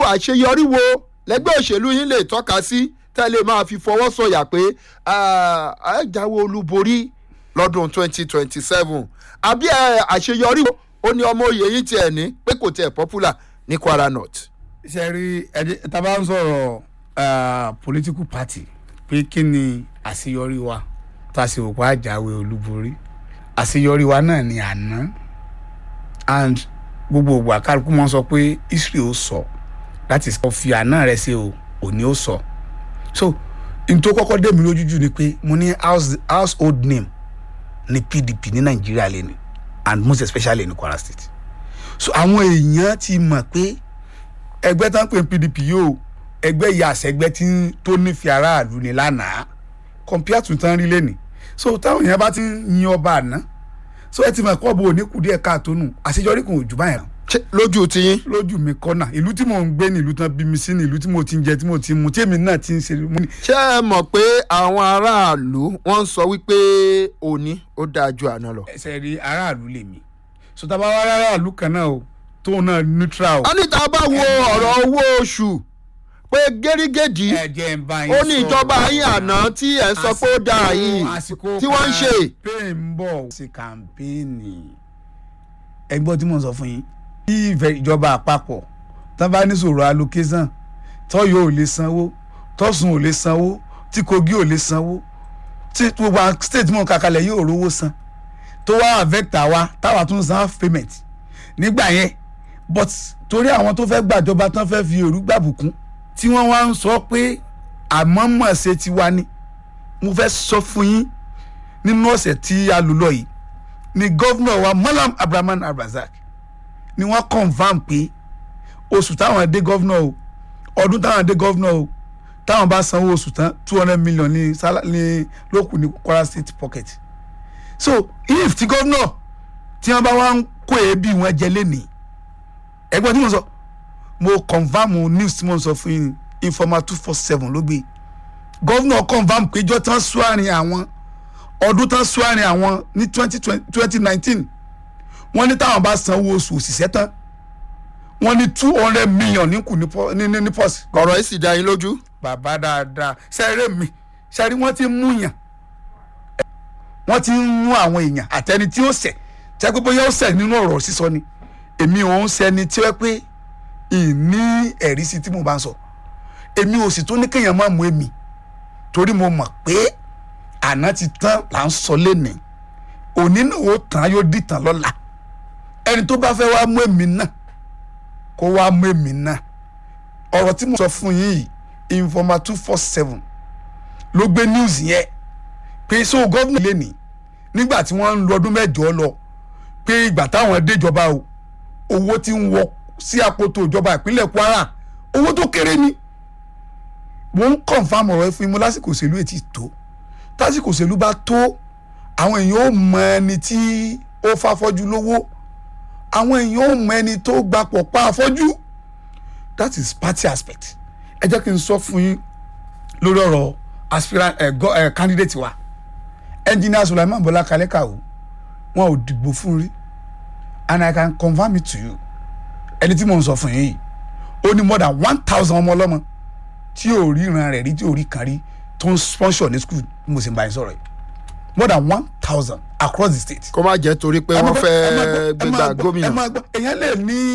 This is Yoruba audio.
àṣeyọrí wo lẹ́gbẹ́ òṣèlú yín lè tọ́ka sí tẹ́lẹ̀ máa fi fọwọ́ sọ̀yà pé ẹ jáwé olúborí lọ́dún twenty twenty seven àbí àṣeyọrí wo ó ní ọmọ òye yín tiẹ̀ ní pé kò tiẹ̀ popular ní Kwara North. ṣe rí ẹdí tábà ń sọ̀rọ̀ political party pé kí ni àṣeyọrí wa tá a sì wò pé àjáwé olúborí àṣeyọrí wa náà ni àná and gbogbo ògbà kálukú máa ń sọ pé history ó sọ láti sọ fi àná rẹ ṣe o òní ó sọ so n tó kọ́kọ́ dé mi lójú jù ni pé mo ní house household name ní PDP ní Nàìjíríà lẹ́nu and most especially ní Kwara State so àwọn èèyàn ti mọ̀ pé ẹgbẹ́ tán pé PDP yóò ẹgbẹ́ ìyá àṣẹgbẹ́ tí tó nífẹ̀ẹ́ aráàlú ni lánàá compare to tán rí lẹ́nìí so táwọn èèyàn bá ti ń yin ọba àná so ẹ ti mọ̀ kọ́ bo òní kù díẹ̀ káàtó nù àṣeyọrí kò jù báyìí lójú tiyín. lójú mi kọ́nà ìlú tí mò ń gbé ní ìlú tán bí mi sí ní ìlú tí mo ti ń jẹ tí mo ti ń mu tí èmi náà ti ń ṣe mú ni. ṣé ẹ mọ̀ pé àwọn aráàlú wọ́n ń sọ wípé òní ó dáa ju àná lọ. ẹsẹ̀ rí aráàlú lèmi sọtaba wa aráàlú kan náà o tóun náà neutral o. a ní tá a bá wo ọ̀rọ̀ owó oṣù pé gẹ́rígẹ́dì ẹ̀jẹ̀ ń bá yín ó ní ìjọba yín àná tí ẹ̀ ń sọ pé ó dáa yìí tí wọ́n ń ṣe. campaign ń bọ̀ ṣe kàmpéènì ẹgbọ́n tí mo sọ fún yín bí ìjọba àpapọ̀ tán bá ní sọ̀rọ̀ allocation tọ́yọ̀ ò lè sanwó tọ́sùn ò lè sanwó tí kogi ò lè sanwó tí gbogbo àwọn state mọ̀ kàkàlẹ̀ yóò rówó san tó wá àvẹ́tà wa táwa tún san half payment nígbà yẹn but torí àwọn tó fẹ́ gbàjọba tán fẹ́ fi òru gbàbùkún tí wọ́n wá ń sọ pé àmọ́mọ́ ṣe ti wá ní mo fẹ́ sọ fún yín nínú ọ̀sẹ̀ tí a lò lọ yìí ni gọ́vnọ̀ wa Malam Abraman Abrazak ni wọ́n confam pé oṣù táwọn dé gọ́vnọ̀ o ọdún táwọn dé gọ́vnọ̀ o táwọn bá sanwó oṣù tán two hundred million ní ní lókù ní Kwara State pocket so if ti gọ́vnọ̀ tí wọ́n bá wá ń kó èébì wọn jẹ lẹ́nìí ẹgbẹ́ tí mo sọ mo confam news tí mo sọ fún yín informa two four seven ló gbé gọ́vnọ̀ confam péjọ tán sún àárín àwọn ọdún tán sún àárín àwọn ní twenty twenty nineteen wọ́n ní táwọn bá sanwó oṣù òṣìṣẹ́ tán wọ́n ní two hundred million ní kù ní ní pọ́s. ọ̀rọ̀ yìí sì dá yín lójú. bàbá dáadáa sẹ́rẹ̀ mi sẹ́rí wọ́n ti mú yàn wọ́n ti ń mú àwọn èèyàn àtẹni tí ó ṣẹ̀ tẹ́ pé bóyá ó ṣẹ̀ nínú ọ̀rọ̀ sísọ ni èmi ò ń ṣẹni tí wẹ́ pé ìní ẹ̀rí sí tí mo bá ń sọ èmi ò sì tún ní kéèyàn má mú èmi torí mo mọ̀ pé àná ti tán là ń sọ lénìí òní náà ó tán yóò dìtàn lọ́la ẹni tó bá fẹ́ wá mú èmi náà kó wá mú èmi náà ọ̀rọ̀ tí mo sọ fún yín yìí informa two four seven ló gbé news yẹn pé so gómìnà lè ní nígbà tí wọ́n ń lo ọdún mẹ́jọ lọ pé ìgbà táwọn déjọba o owó tí ń wọ sí àpótò ìjọba ìpínlẹ̀ Kwara owó tó kéré ni mo ń confam ọ̀rọ̀ ẹ fún yín mo lásìkò òṣèlú ètí tó tásìkò òṣèlú bá tó àwọn èèyàn ò mọ ẹni tí ó fàfọ́jú lówó àwọn èèyàn ò mọ ẹni tó gbapò pa afọ́jú that is party aspect ẹ jẹ́ kí n sọ fún yín lórí ọ̀rọ̀ aspirant ẹ̀ gọ́ ẹ̀ candidate wa engineer Sulaiman Bọ́lá Kalẹ́kàwó wọn ò dìbò fún rí and I can confirm it to you ẹni tí mò ń sọ fún yín yìí ó ní more than one thousand ọmọ ọlọ́mọ tí ò rí ìran rẹ̀ rí tí ò rí kan rí tó ń sponsor ní school bí mo sì ń bá yín sọ̀rọ̀ yìí more than one thousand across the state. kó má jẹ́ torí pé wọ́n fẹ́ gbégbá gómìnà. ẹ máa gbọ́ èèyàn lè ní